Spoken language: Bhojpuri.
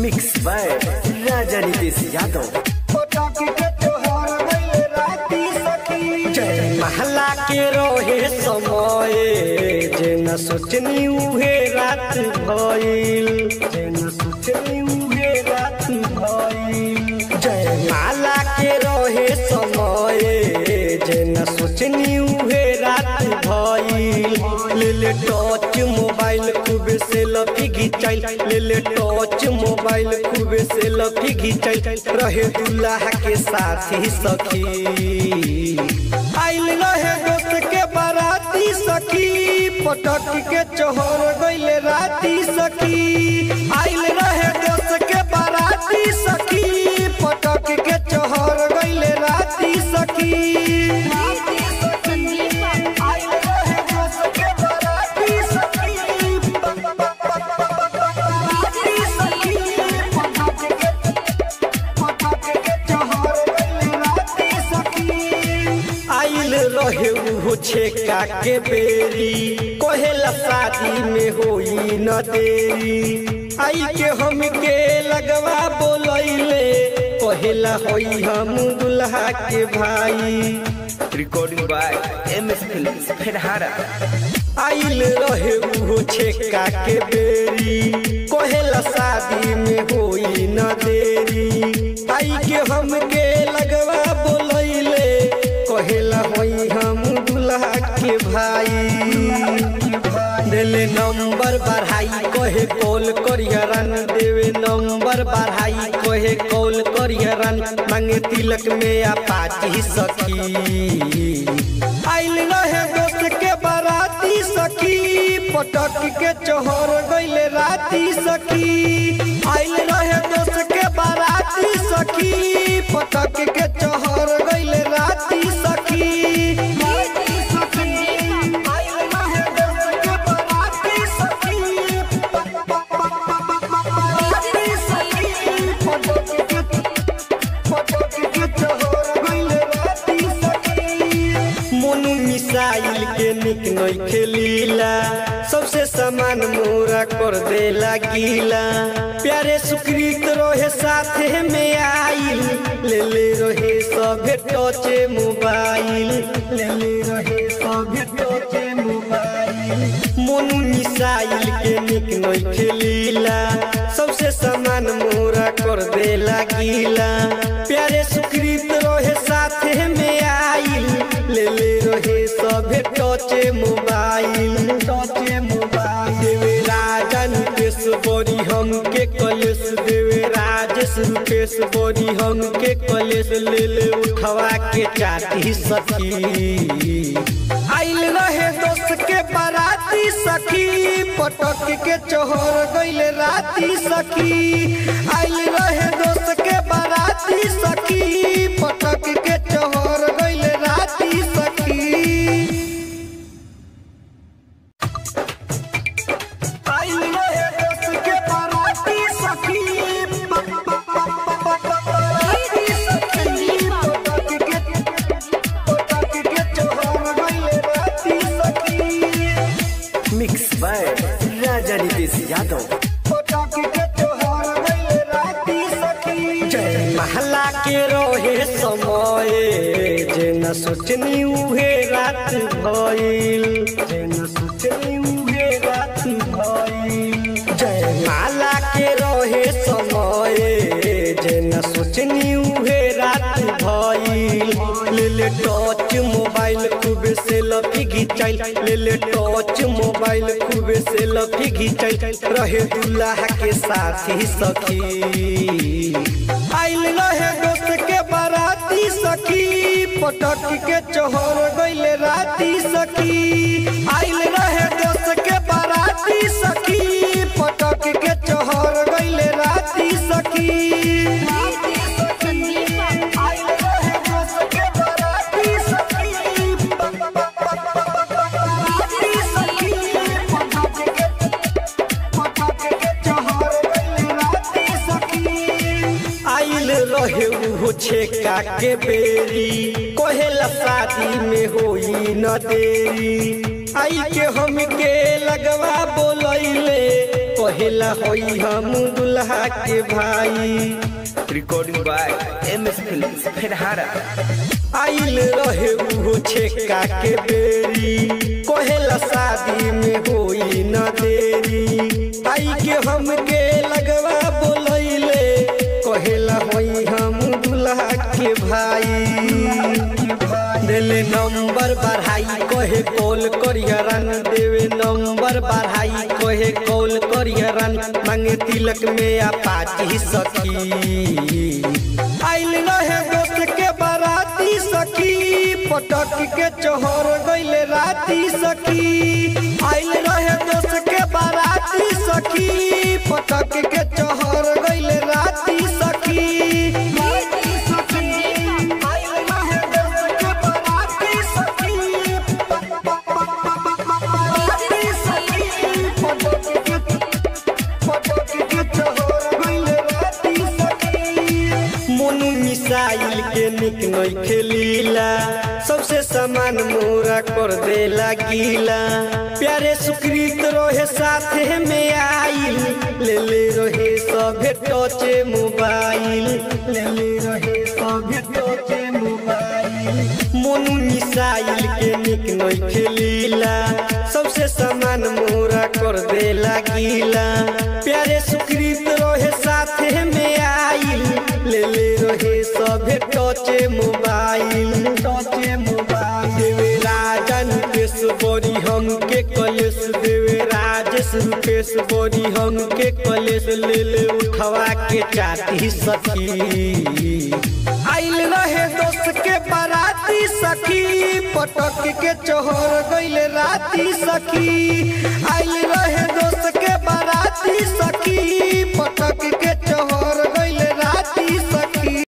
मिक्स बाय राजा नितेश यादव जय महला के रोहे समय जे न सोचनी उहे रात भइल जे न सोचनी उहे रात भइल जय माला के रोहे समय जे न सोचनी उहे रात भइल ले ले टच मोबाइल खूब से लफी घिचाइल ले ले टच मोबाइल खूब से लफी घिचाइल रहे दुल्हा के साथी सखी आइल रहे दोस्त के बाराती सखी पटक के चोहर गइले राती सखी आइल रहे दोस्त के बाराती सखी पटक के चोहर गइले राती सखी आइल रहे दोस्त के बाराती सखी बाराती सखी पटक के पटक के चोहर गइले राती सखी आइल रहे उहो छेका के बेरी कहेला शादी में होई न देरी आई के हम के लगवा बोलैले कहेला होई हम दुल्हा के भाई recording by M S film फेरहारा आइल रहे उहो छेका के बेरी कहेला शादी में होई न देरी आई के हम के लगवा बोलैले कहेला होई हम दुल्हा के भाई देले नंबर बढ़ाई कहे कॉल करियरन देवे नंबर बढ़ाई कहे कॉल करियरन मांगे तिलक में अपाची सखी आइल रहे दोस्त के बाराती सखी पटक के चोहर गइले राती सखी आइल रहे दोस्त के बाराती सखी पटक के चोहर गइले राती सखी आइल रहे दोस्त के बाराती सखी बाराती सखी पटक के पटक के चोहर गइले राती सखी मोनू मिसाइल के निक नई खेलीला सबसे सामान मोरा कर देला गीला प्यारे सुकृत रहे साथे में आइल ले ले रहे सभे टचे मोबाइल ले ले रहे सभे टचे मोबाइल मोनू मिसाइल के निक नई खेलीला सबसे सामान मोरा कर देला गीला प्यारे सुकृत रहे साथे में आइल ले ले रहे सभे टचे मोबाइल टचे मोबाइल देवे राजा नितेश बोरी हम के कलेश देवे राजेश रुपेश बोरी हम के कलेश ले ले उठवा के चाटी सखी आइल रहे दोस्त के बाराती सखी पटक के चोहर गइले राती सखी आइल रहे दोस्त के बाराती सखी पटक के चोहर गइले राती सखी आइल रहे दोस्त के बाराती सखी बाराती सखी पटक के पटक के चोहर गइले राती सखी मिक्स बाय राजा नितेश यादव पटक के चोहर गइले राती सखी जय महला के रोहे समय जे न सोचनी उहे रात भइल जे न सोचनी उहे रात भइल जय माला के रोहे समय जे न सोचनी उहे रात भइल ले ले टच मोबाइल खूब से लफी घिचाइल ले ले टच मोबाइल खूब से लफी घिचाइल रहे दुल्हा के साथी सखी आइल रहे दोस्त के बाराती सखी पटक के चोहर गइले राती सखी आइल रहे दोस्त के बाराती सखी पटक के चोहर गइले राती सखी आइल रहे दोस्त के बाराती सखी बाराती सखी पटक के पटक के चोहर गइले राती सखी आइल रहे उहो छेका के बेरी कहेला शादी में होई न देरी आई के हम के लगवा बोलैले कहेला होई हम दुल्हा के भाई Recording by MS Films, Ferhara. आइल रहे उहो छेका के बेरी कहेला शादी में होई न देरी आई के हमके लगवा बोलैले कहेला होई हम दुल्हा के भाई देले नंबर बढ़ाई कहे कॉल करियरन देवे नंबर बढ़ाई कहे कॉल करियरन मांगे तिलक में अपाची सखी आइल रहे दोस्त के बाराती सखी पटक के चोहर गइले राती सखी आइल रहे दोस्त के बाराती सखी पटक के चोहर गइले राती सखी आइल रहे दोस्त के बाराती सखी बाराती सखी पटक के पटक के चोहर गइले राती सखी मोनू मिसाइल के निक नई खेलीला सबसे सामान मोरा कर देला गीला प्यारे सुकृत रहे साथे में आइल ले ले रहे सभे टचे मोबाइल ले ले रहे सभे टचे मोबाइल मोनू मिसाइल के निक नई खेलीला सबसे सामान मोरा कर देला गीला प्यारे सुकृत रहे साथे में आइल ले ले रहे सभे टचे मोबाइल टचे मोबाइल देवे राजन केस बोरी हम के कलेश देवे राजेश रुपेश बोरी हम के कलेश ले ले उठवा के चाटी सखी आइल रहे दोस्त के बाराती सखी पटक के चोहर गइले राती सखी आइल रहे